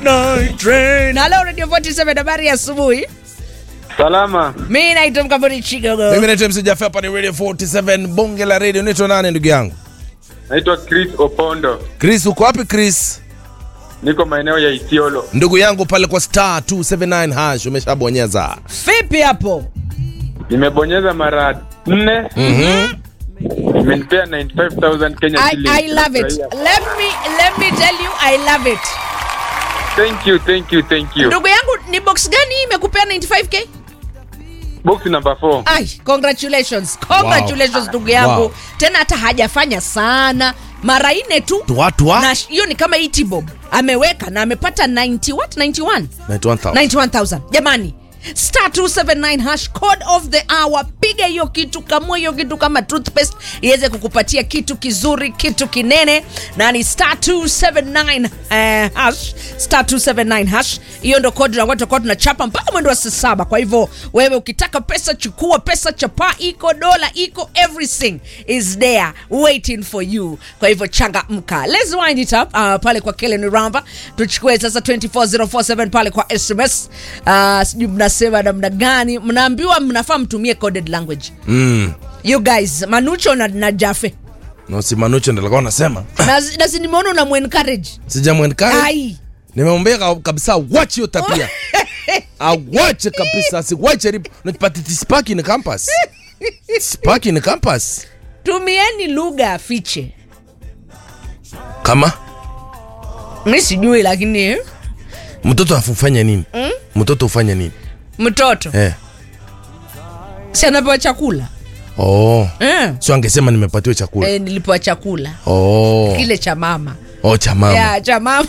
midnight train. Hello Radio 47 habari ya asubuhi. Salama. Mimi naitwa Mkamboni Chigogo. Mimi naitwa MC Jaffa hapa ni Radio 47 bonge la radio. Unaitwa nani ndugu yangu? Naitwa Chris Opondo. Chris uko wapi Chris? Niko maeneo ya Isiolo. Ndugu yangu pale kwa star 279 hash umeshabonyeza. Vipi hapo? Nimebonyeza mara nne. Mhm. Imenipea 95000 Kenya I, shillings. I love it. Let me let me tell you I love it. Thank you, thank you, thank you. Ndugu yangu ni box gani hii imekupea 95k? Box number 4. Ai, congratulations. Congratulations ndugu yangu. Wow. Tena hata hajafanya sana. Mara nne tu. Watu wa Na sh- hiyo ni kama Itibob. Ameweka na amepata 90 what? 91. 91000. 91000 jamani star 279 hash code of the hour piga hiyo kitu kamua hiyo kitu kama toothpaste iweze kukupatia kitu kizuri kitu kinene na ni star 279 eh, hash star 279 hash hiyo ndo kodi ambayo tutakuwa tunachapa mpaka mwendo wa saa saba kwa hivyo wewe ukitaka pesa chukua pesa chapa iko dola iko everything is there waiting for you kwa hivyo changamka let's wind it up uh, pale kwa Kellen Ramba tuchukue sasa 24047 pale kwa SMS uh, sijui mnasema namna gani mnaambiwa mnafaa mtumie coded language Mm. you guys Manucho na, na Jafe No si Manucho ndio alikuwa anasema. na, na si nimeona unamuencourage Sijamwenkari. ai Nimemwambia ka- kabisa watch hiyo tabia. Awache kabisa, asiwache ripo. Unajipata spark in campus. Spark in campus. tumieni lugha afiche Kama mi sijui lakini eh, mtoto afufanya nini? Mtoto ufanya nini? mtoto Eh. si anapewa chakula Oh. eh. Sio angesema nimepatiwa chakula. Eh, nilipewa chakula Oh. kile cha mama Oh cha mama. yeah, cha mama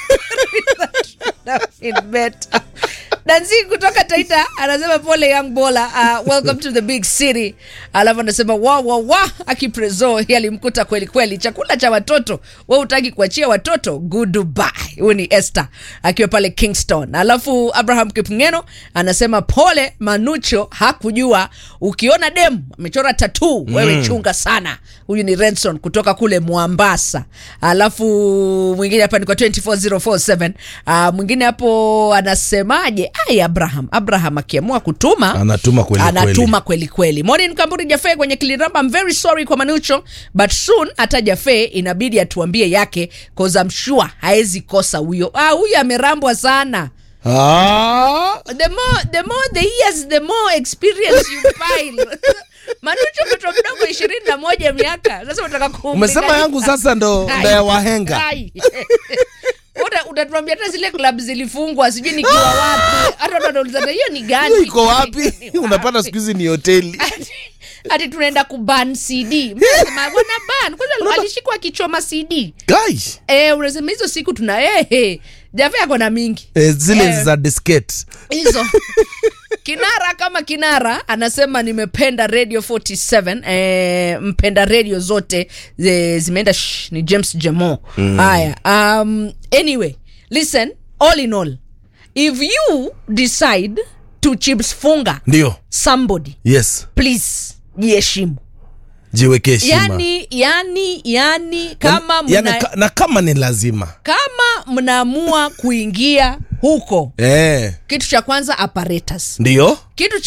Feel better. Danzi kutoka Taita anasema pole young bola uh, welcome to the big city. Alafu anasema wa wa wa akiprezo yalimkuta kweli kweli. Chakula cha watoto wewe utaki kuachia watoto goodbye. Huyu ni Esther akiwa pale Kingston. Alafu Abraham Kipngeno anasema pole Manucho hakujua ukiona dem amechora tattoo wewe chunga sana. Huyu ni Renson kutoka kule Mwambasa. Alafu mwingine hapa ni kwa 24047. Uh, mwingine hapo anasemaje? Ai Abraham, Abraham akiamua kutuma Anatuma kweli anatuma kweli kweli. Morning Kamburi Jafe kwenye Kiliramba, I'm very sorry kwa Manucho but soon hata Jafe inabidi atuambie yake cause I'm sure haezi kosa huyo. Ah, huyo amerambwa sana. Ah. The more the more the years the more experience you pile. Manucho mtoto mdogo ishirini na moja miaka sasa unataka kumlinganisha. Umesema yangu sasa ndo Ai. ndo ya wahenga. Ai. Uta- utatuambia hata zile club zilifungwa sijui nikiwa wapi hata watu wanaulizana hiyo ni gani Hiyo iko wapi? Ni Unapata wapi? siku hizi ni hoteli. Ati- ati tunaenda kuban cd Mnasema, wana ban kwanza alishikwa akichoma cd Guys, eh, unasema hizo siku tuna eh, eh. jafe ako na mingi eh, zile Eh. za diskette. hizo kinara kama kinara anasema nimependa radio 47 eh, mpenda radio zote eh, zimeenda shh, ni james jamo haya um, anyway listen all in all if you decide to chips funga Ndio. somebody Yes. please jiheshimu Jiweke heshima. yani yani yani kama mna, yani, ka, na kama ni lazima. kama mnaamua kuingia huko Eh. kitu cha kwanza apparatus Ndio. kitu